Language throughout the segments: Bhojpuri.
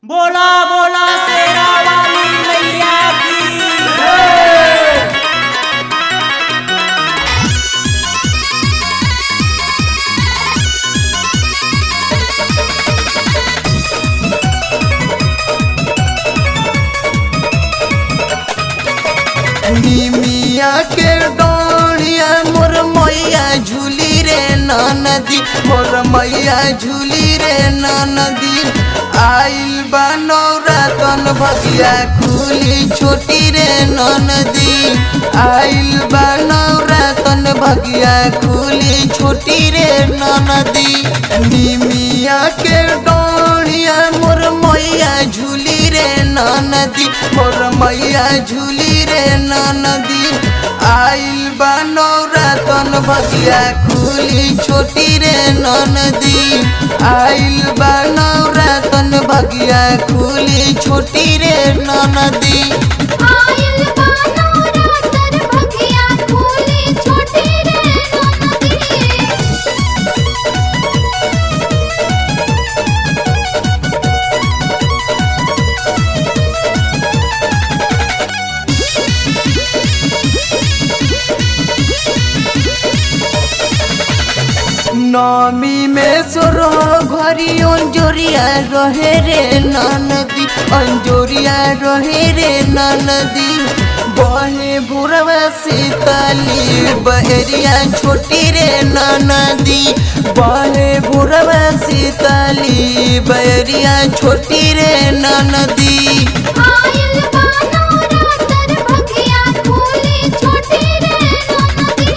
बोला बोला शेरा वाली मैया की निमिया के डोरिया मोर मैया झूली रे नदी मोर मैया झूली रे नदी आइल बा नौरातन भगिया खुली छोटी रे नदी आइल बा नौरातन भगिया खुली छोटी रे नदी निमिया के डोरिया मोर मैया झूली रे नदी मोर मैया झूली रे नदी आइल बा नौरातन भगिया खुली छोटी रे नदी आइल बा नौरातन भगिया खुली छोटी रे नदी आइल बानो रातर भगिया खोली छोटी रे नदी नमी में सोरो घरी अंजोरिया रहे रे नदी अंजोरिया रहे रे नदी बहे भुरवा सीताली बहरिया छोटी रे नदी बहे भुरवा सीताली बहरिया छोटी रे नदी आइल बानो रातर भगिया खोली छोटी रे नदी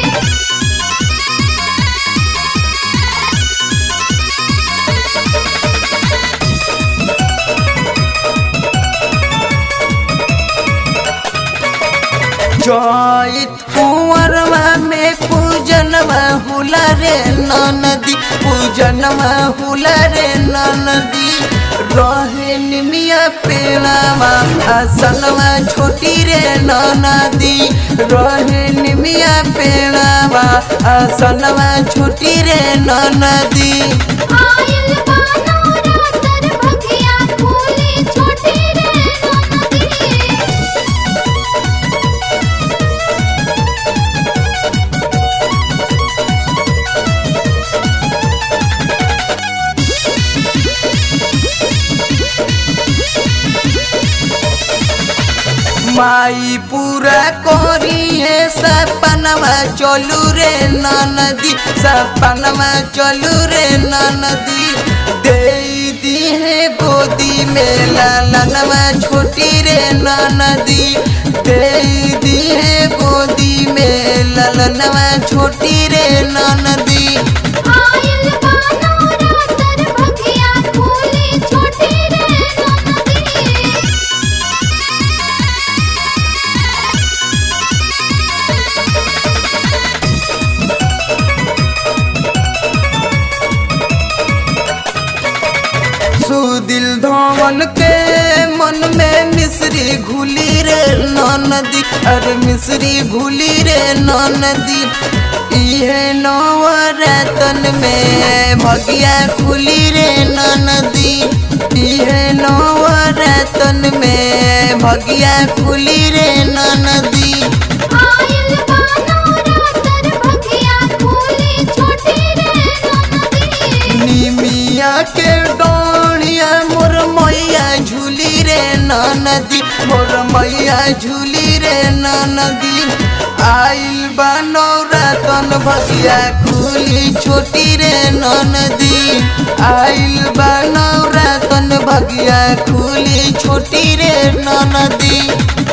जैत कुंवरवा में पूजनवा हुला रे नदी पूजनवा हुला रे नदी रहे निमिया पेड़ावा आसनवा छोटी रे नदी रहे निमिया पेड़ावा आसनवा छोटी रे नदी आइल बानो रातर भगिया खोली छोटी रे नदी माई पूरा करिए सपनवा चलू रे नदी सपनवा चलू रे नदी दे दी है गोदी में लालनवा छोटी रे नदी दे दी है गोदी में लालनवा छोटी रे नदी आइल बानो रातर भगिया खोली छोटी रे नदी सुदिल धवन के मन में मिश्री घुली रे नदी अरे मिश्री घुली रे नदी इहे नवरतन में भगिया खुली रे नदी इहे नवरतन में भगिया खुली रे नदी आइल बानो रातर भगिया खोली छोटी रे नदी निमिया के डोरिया मोर मैया झूली रे नदी मोर मैया झूली रे नदी आइल बा नौरातन भगिया खुली छोटी रे नदी आइल बा नौरातन भगिया खुली छोटी रे नदी